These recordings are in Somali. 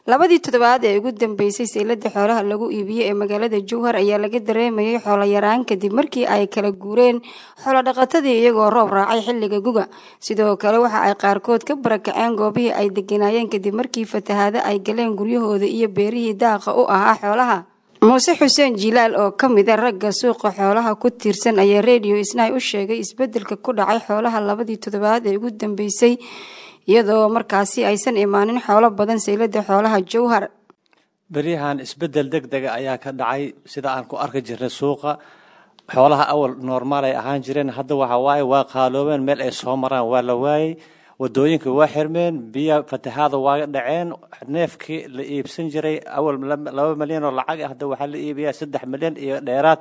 labadii toddobaad ee ugu dambeysay saylada xoolaha lagu iibiyo ee magaalada jowhar ayaa laga dareemayay xoolo yaraan kadib markii ay kala guureen xoolo dhaqatadii iyagoo roob raacay xilliga guga sidoo kale waxa ay qaarkood ka barakaceen goobihii ay deganaayeen kadib markii fatahaado ay galeen guryahooda iyo beerihii daaqa u ahaa xoolaha muuse xuseen jilaal oo ka mid a ragga suuqa xoolaha ku tiirsan ayaa redio isnaay u sheegay isbedelka ku dhacay xoolaha labadii toddobaad ee ugu dambeysay iyadoo markaasi aysan imaanin xoolo badan saylada xoolaha jowhar beryahan isbedel deg dega ayaa ka dhacay sida aan ku arki jirnay suuqa xoolaha awal normaal ay ahaan jireen hadda waxa waaye waa qaaloobeen meel ay soo maraan waa la waayey wadooyinka waa xirmeen biya fatahaada waa dhaceen neefkii la iibsan jiray awal laba milyan oo lacag hadda waxaa la iibiyaa saddex milyan iyo dheeraad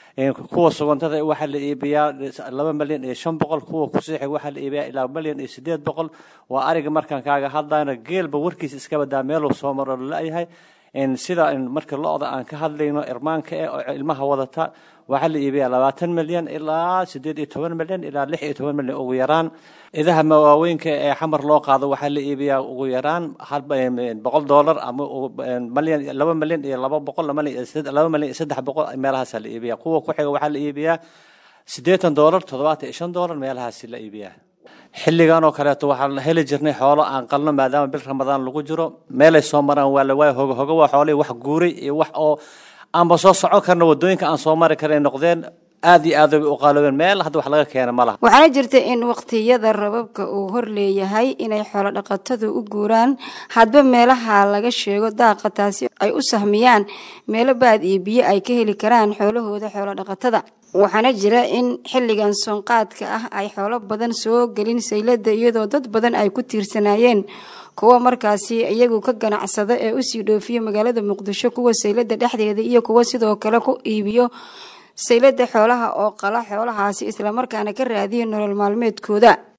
kuwa sugantada waxaa la iibiyaa laba milyan iyo shan boqol kuwa kusiixig waxaa la iibiyaa ilaa milyan iyo sideed boqol waa ariga markaan kaaga hadlayno geelba warkiisa iska badaa meeluu soo maro lalayahay sida marka lo-da aan ka hadlayno irmaanka eh oo ilmaha wadata waxaa la iibiyaa labaatan milyan ilaa sideed iyo toban milyan ilaa lix iyo toban milyan ugu yaraan idaha mawaaweynka ee xamar loo qaado waxaa la iibiyaa ugu yaraan boqol dollar ama milyan laba milyan iyo laba boqol laba milyan iyo saddex boqol meelahaasaa la iibiyaa kuwa ku xiga waxaa la iibiyaa siddeetan dollar toddobaatan iyo shan dollar meelahaasi la iibiyaa xilligan oo kaleeto waxaan heli jirnay xoolo aan qalno maadaama bil ramadaan lagu jiro meelay soo maraan waa la waaya hoga hoga waa xoolihii wax guuray iyo wax oo aanba soo socon karna wadooyinka aan soo mari karay noqdeen aad iyo aad bay u qaaloobeen meel hadda wax laga keena ma laha waxaana jirta in waqtiyada rababka uu hor leeyahay inay xoolo dhaqatadu u guuraan hadba meelaha laga sheego daaqa taasi ay u sahmiyaan meelo baad iyo biyo ay ka heli karaan xoolahooda xoolo dhaqatada waxaana jira in xilligan soonqaadka ah ay xoolo badan soo gelin saylada iyadoo dad badan ay ku tiirsanaayeen kuwa markaasi iyagu ka ganacsada ee usii dhoofiya magaalada muqdisho kuwa saylada dhexdeeda iyo kuwa sidoo kale ku iibiyo saylada xoolaha oo qala xoolahaasi islamarkaana ka raadiya nolol maalmeedkooda